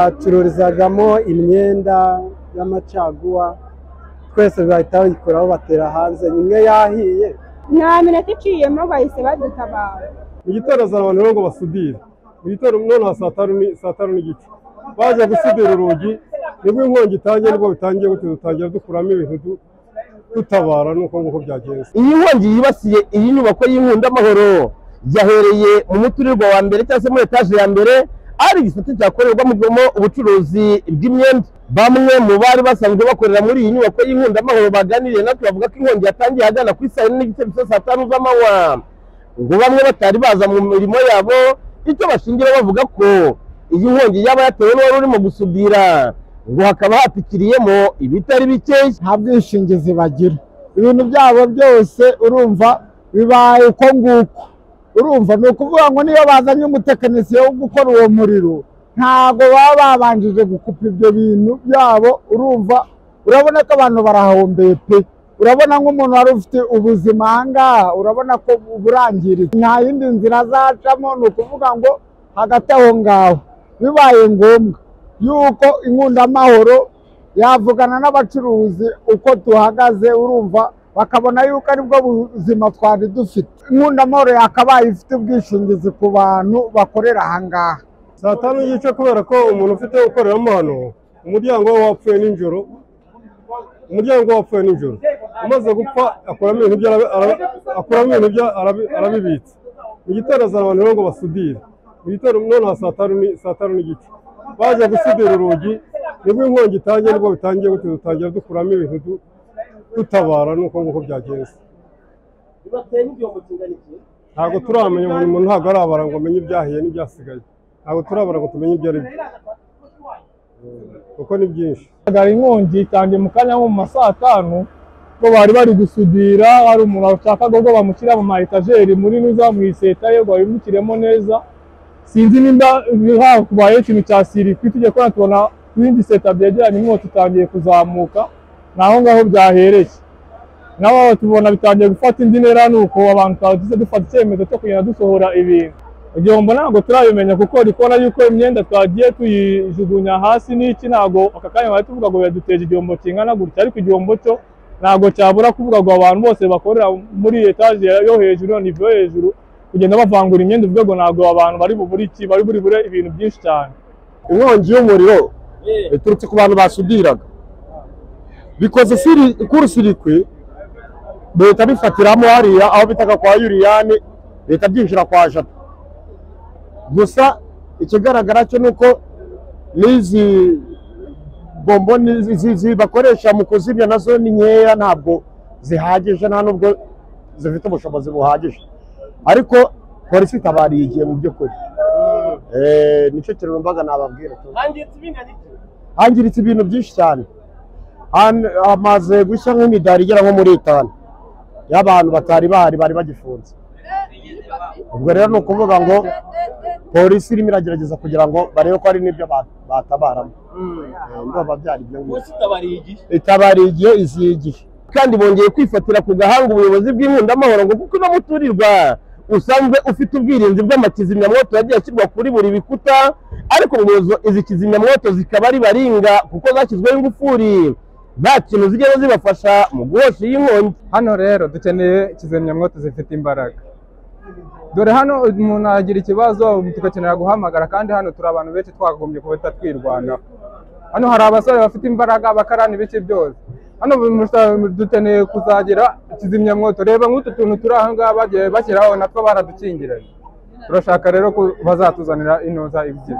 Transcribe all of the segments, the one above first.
bacururizagamo imyenda y'amacaguwa twese bahita bayikuraho batera hanze imwe yahiye nta minota iciyemo bahise badutabara mu gitondo azana abantu rero ngo basudire mu gitondo none ha saa tanu ni- saa tanu n'igice baje gusudira urugi nibwo inkongi itangiye nibwo bitangiye gutyo dutangira dukuramo ibintu du- dutabara nuko nguko byagenze iyi nkongi yibasiye iyi nyubako y'inkungamahoro yahereye mu muturirwa wa mbere cyangwa se muri etaje ya mbere ari igisate cyakorerwamo ubucuruzi bw'imyenda bamwe mu bari basanzwe bakorera muri iyi nyubako y'inkungamahoro baganiriye natwe bavuga ko inkongi yatangiye ahagana kuri saa yine n'igice bisa saa tanu z'amanywa ngo bamwe batari baza mu mirimo yabo icyo bashingira bavuga ko iyi nkongi yaba yatewe n'uwari urimo gusudira ngo hakaba hatwikiriyemo ibitari bikeya nta bwishingizi bagira ibintu byabo byose urumva bibaye uko nguko urumva ni ukuvuga ngo niyo bazanye umutekinisiye wo gukora uwo muriro ntago baba babanjije gukupa ibyo bintu byabo urumva urabona ko abantu barahombeye pe urabona nk'umuntu wari ufite ubuzima ahangaha urabona ko burangiritse nta yindi nzira azacamo ni ukuvuga ngo hagati aho ngaho bibaye ngombwa yuko inkundamahoro yavugana n'abacuruzi uko duhagaze urumva bakabona yuko aribwo buzima twari dufite inkundamahoro yakabaye ifite ubwishingizi ku bantu bakorera ahangaha saa tanu n'igice kubera ko umuntu ufite ukoreramo hano umuryango we wapfuye nijoro umuryango we wapfuye nijoro umaze gupfa akuramo ibintu bye arabi- arabi- akuramo ibintu bye arabi- arabibitse mu gitondo azana abantu rero ngo basudire mu gitondo none ha saa tanu ni- saa tanu n'igice baje gusudira urugi nibwo inkongi itangiye nibwo bitangiye gutyo dutangira dukuramo ibintu du- dutabara nuko nguko byagenze ntabwo turamenya buri muntu ntabwo arabara ngo amenye ibyahiye n'ibyasigaye ntabwo turabara ngo tumenye ibyo ari byo kuko ni byinshi hagaragara inkongi itangiye mu kanya nko mu ma saa tanu ubwo bari bari gusudira hari umuntu washakaga ubwo bamushyira mu ma etajeri muri nuza mu iseta ye ngo babimukiremo neza sinzi nimba hakubayeho ikintu cya sirikwi tujya kubona tubona ibindi seta byegeranye inkota itangiye kuzamuka ni aho ngaho byahereye naho aho tubona bitangiye gufata indi ntera ni uko abantu twagize dufata icyemezo cyo kugenda dusohora ibintu igihombo ntabwo turabimenya kuko uri kubona yuko imyenda twagiye tuyijugunya hasi n'iki ntabwo aka kanya bari tuvuga ngo biraduteje igihombo kingana gutya ariko igihombo cyo ntabwo cyabura kuvuga ngo abantu bose bakorera muri etaje yo hejuru nivo yo hejuru kugenda bavangura imyenda uvuga ngo ntabwo abantu bari bubure iki bari buri bure ibintu byinshi cyane inkongi y'umuriro iturutse ku bantu basudiraga bikoze siri- kuri sirikwi leta bifatiramo hariya aho bitaga kwa yuriyani leta byinjira kwa jata gusa ikigaragara cyo ni uko n'izi bomboni zi- zi bakoresha mu kuzimya nazo ni nkeya ntabwo zihagije nta nubwo zifite ubushobozi buhagije ariko polisi itabariye igihe mu by'ukuri Eh, nicyo kintu mbaga nababwira tu hangiritse ibintu byinshi cyane Han- hamaze gushya nk'imidari igera nko muri itanu y'abantu batari bahari bari bagifunze ubwo rero ni ukuvuga ngo polisi irimo iragerageza kugira ngo barebe ko hari n'ibyo ba- batabaramo Eh, ndumva byari ibyo ngibyo itabariye igihe iziye igihe kandi bongeye kwifatira ku gahanga ubuyobozi bw'inkundamahoro ngo kuko uno muturirwa usanzwe ufite ubwirinzi bw'amakizimyamwoto yagiye ashyirwa kuri buri bikuta ariko ngo izo- izi kizimyamwoto zikaba ari baringa kuko zashyizweho ingufuri nta kintu zigera zibafasha mu guhosha iyi nkongi hano rero dukeneye kizimyamwoto zifite imbaraga dore hano umuntu agira ikibazo tugakenera guhamagara kandi hano turi abantu benshi twagombye kuba twirwanaho hano hari abasore bafite imbaraga bakarana ibice byose hano mu- dukeneye kuzagira kizimyamwoto reba nk'utu tuntu turi aha ngaha bagiye bashyiraho natwo baradukingiranye turashaka rero ko bazatuzanira inoza ebyiri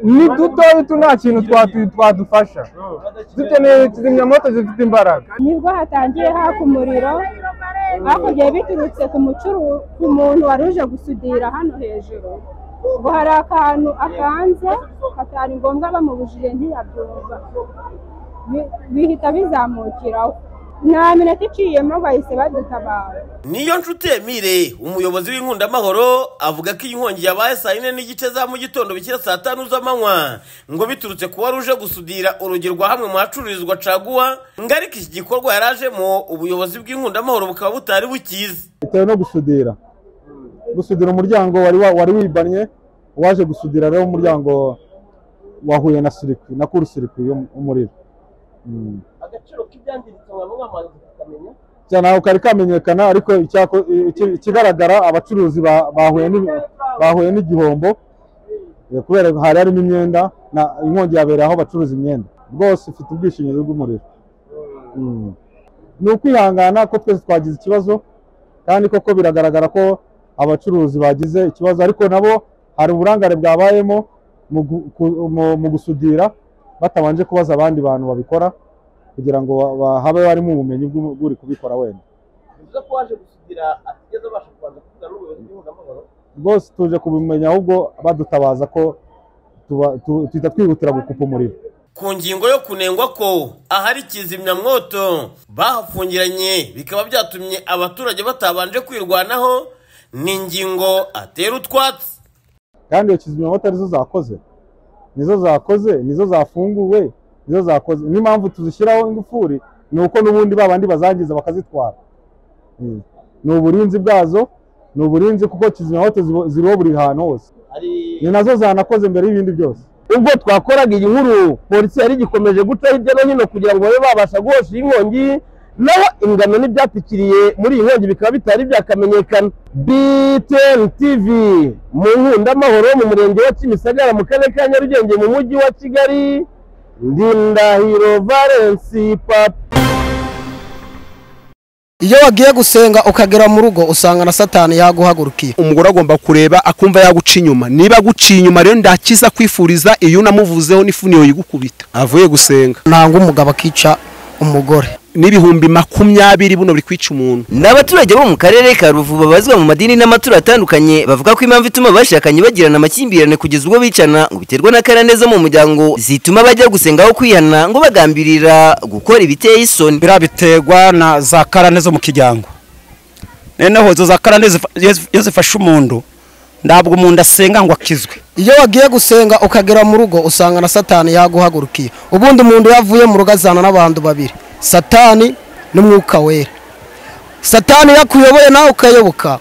ni duto tu nta kintu twatu- twadufasha dukeneye kizimyamwoto zifite imbaraga nibwo hatangiye haka umuriro hakurya biturutse ku mucuru ku muntu wari uje gusudira hano hejuru ngo hari akantu akanze katari ngombwa bamubujije ntiyabyumva Bi- bihita bizamukiraho nta minota iciyemo bahise badutabara niyo nshuti emile umuyobozi w'inkundamahoro avuga ko iyi nkongi yabaye saa yine n'igice za mu gitondo bikira saa tanu z'amanywa ngo biturutse kuba ruje gusudira urugi rwa hamwe mu hacururizwa caguwa ngo ariko iki gikorwa yari ajemo ubuyobozi bw'inkundamahoro bukaba butari bukizi bitewe no gusudira gusudira umuryango wari wa- wari wibanye uwaje gusudira rero umuryango wahuye na sirikwi na kuru sirikwi y'umuriro Mm. agaciro k'ibyangiritse mwaba mwamaze kukamenya cyane aho kari kamenyekana ariko icyako- iki- ikigaragara abacuruzi ba- bahuye n'i- bahuye n'igihombo Eh, kubera hari harimo imyenda na inkongi yabereye aho bacuruza imyenda rwose ifite ubwishingizi bw'umuriro Mm. ni ukwihangana ko twese twagize ikibazo kandi koko biragaragara ko abacuruzi bagize ikibazo ariko nabo hari uburangare bwabayemo mu gu- ku- mu- mu gusudira batabanje kubaza abandi bantu babikora kugira ngo ba- ba- habe harimo ubumenyi bw'u- bw'uri kubikora wenda bivuze ko waje gusugira atigeze abasha kubanza kuvugana n'ubuyobozi bw'inkungamahoro rwose tuje kubimenya ahubwo badutabaza ko tuba- tu- tuhita twihutira gukupa umuriro ku ngingo yo kunengwa ko ahari kizimyamwoto bahafungiranye bikaba byatumye abaturage batabanje kwirwanaho ni ingingo atera utwatsi kandi iyo kizimyamoto arizo zakoze nizo zakoze nizo zafunguwe nizo zakoze n'impamvu tuzishyiraho ingufuri ni uko n'ubundi ba bandi bazangiza bakazitwara Mm. ni uburinzi bwazo ni uburinzi kuko kizimyamoto zibo- ziriho buri hantu hose hari ni nazo zanakoze mbere y'ibindi byose ubwo twakoraga iyi nkuru polisi yari igikomeje guca hirya no hino kugira ngo babe babasha guhosha iyi nkongi naho ingano n'ibyatwikiriye muri iyi nkongi bikaba bitari byakamenyekana BTN TV mu nkundamahoro mu murenge wa Kimisagara mu karere ka Nyarugenge mu mujyi wa Kigali Ndindahiro Valence Papa iyo wagiye gusenga ukagera mu rugo usanga na satani yaguhagurukiye umugore agomba kureba akumva yaguca inyuma niba aguciye inyuma rero ndakiza kwifuriza iyo unamuvuzeho n'ifuniyo yigukubita avuye gusenga nanga umugabo akica umugore n'ibihumbi makumyabiri buno biri kwica umuntu ni abaturage bo mu karere ka ruvu babazwa mu madini n'amaturo atandukanye bavuga ko impamvu ituma abashakanye bagirana amakimbirane kugeza ubwo bicana ngo biterwa n'akarane zo mu muryango zituma bajya gusengaho kwihana ngo bagambirira gukora ibiteye isoni biriya biterwa na za karane zo mu kiryango noneho izo za karane zifa- iyo zif- iyo zifashe umuntu ntabwo umuntu asenga ngo akizwe iyo wagiye gusenga ukagera mu rugo usanga na satani yaguhagurukiye ubundi umuntu yavuye mu rugo azana n'abantu babiri satani n'umwuka wera satani iyo akuyoboye nawe ukayoboka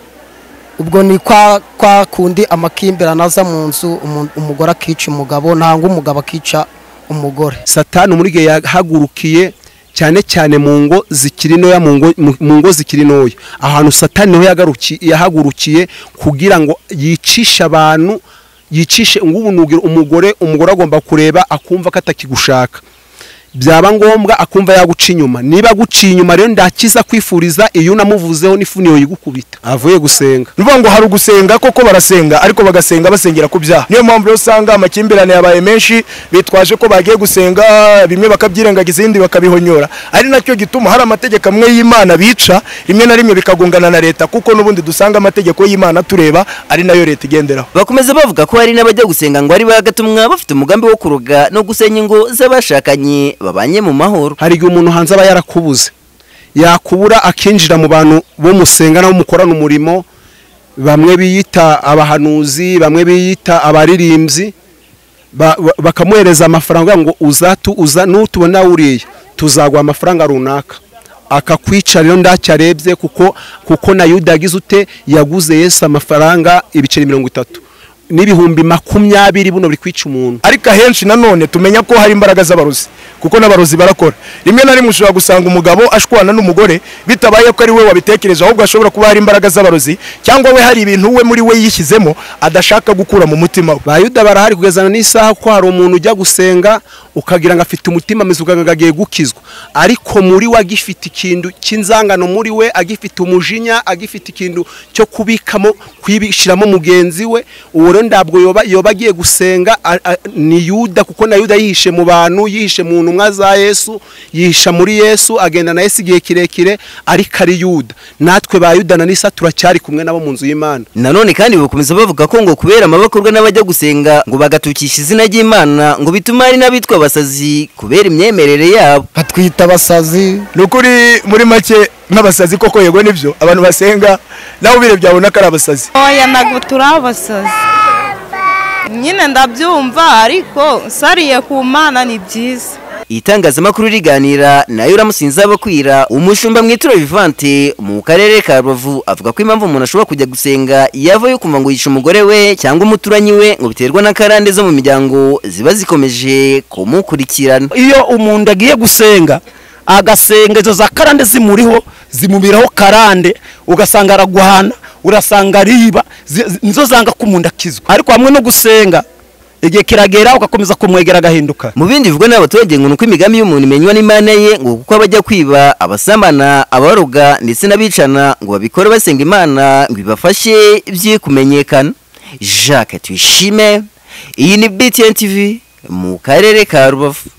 ubwo ni kwa kwa kundi amakimbirane aza mu nzu umu- umugore akica umugabo nanga umugabo akica umugore satani umurige yahagurukiye cyane cyane mu ngo zikiri ntoya mu ngo- mu- mu ngo zikiri ntoya ahantu satani niho yagaruki- yahagurukiye kugira ngo yicishe abantu yicishe ngubu nugire umugore umugore agomba kureba akumva ko atakigushaka byaba ngombwa akumva yaguca inyuma niba aguciye inyuma rero ndakiza kwifuriza iyo unamuvuzeho n'ifuniyo yigukubita avuye gusenga bivuga ngo hari ugusenga koko barasenga ariko bagasenga basengera ku byaha niyo mpamvu rero usanga amakimbirane yabaye menshi bitwaje ko bagiye gusenga bimwe bakabyirengagiza ibindi bakabihonyora ari nacyo gituma hari amategeko amwe y'imana bica rimwe na rimwe bikagongana na leta kuko n'ubundi dusanga amategeko y'imana tureba ari nayo leta igenderaho bakomeza bavuga ko hari n'abajya gusenga ngo ari bagatumwa bafite umugambi wo kuroga no gusenya ingo z'abashakanye babanye mu mahoro hari igihe umuntu hanze aba yarakubuze yakubura akinjira mu bantu bo musenga nabo mukorana umurimo bamwe biyita abahanuzi bamwe biyita abaririmbyi ba- ba- bakamuhereza amafaranga bavuga ngo uzatu uza nutubona uriya tuzaguha amafaranga runaka akakwica rero ndacyo arebye kuko kuko na yuda yagize ute yaguze yesu amafaranga ibiceri mirongo itatu n'ibihumbi makumyabiri buno biri kwica umuntu ariko ahenshi nanone tumenya ko hari imbaraga z'abarozi kuko n'abarozi barakora rimwe na rimwe ushobora gusanga umugabo ashwana n'umugore bitabaye ko ari we wabitekereje ahubwo hashobora kuba hari imbaraga z'abarozi cyangwa we hari ibintu we muri we yishyizemo adashaka gukura mu mutima we ba yuda barahari kugezana n'isaha ko hari umuntu ujya gusenga ukagira ngo afite umutima mwiza ukagira agiye gukizwa ariko muri we agifite ikintu cy'inzangano muri we agifite umujinya agifite ikintu cyo kubikamo kuyibishyiramo mugenzi we uwo rero ntabwo yoba yoba agiye gusenga a- a- ni yuda kuko na yuda yihishe mu bantu yihishe mu ntumwa za yesu yihisha muri yesu agenda na yesu igihe kirekire ariko ari yuda natwe ba yuda na nisa turacyari kumwe nabo mu nzu y'imana nanone kandi bakomeza bavuga ko ngo kubera amabakorwa n'abajya gusenga ngo bagatukisha izina ry'imana ngo bituma hari n'abitwa abasazi kubera imyemerere yabo batwita abasazi ni ukuri muri make nk'abasazi koko yego nibyo abantu basenga nawe ubirebye abona ko ari abasazi oya ntabwo turi abasazi nyine ndabyumva ariko usariye ku mana ni byiza itangazamakuru riganira nayo uramusinza bukwira umushumba mu ituro vivante mu karere ka rubavu avuga ko impamvu umuntu ashobora kujya gusenga yava yo kumva ngo yica umugore we cyangwa umuturanyi we ngo biterwa na karande zo mu miryango ziba zikomeje kumukurikirana iyo umuntu agiye gusenga agasenga izo za karande zimuriho zimubiraho karande ugasanga araguhana urasanga ariba zi- zi- nizo zanga kumunda akizwa ariko hamwe no gusenga igihe kiragera ugakomeza kumwegera agahinduka mu bindi bivugwa n'abaturage ngo ni uko imigambi y'umuntu imenywa n'imana ye ngo kuko abajya kwiba abasamana abaroga ndetse n'abicana ngo babikore basenga imana ngo ibafashe bye kumenyekana jacques tuyishime iyi ni btn tv mu karere ka rubavu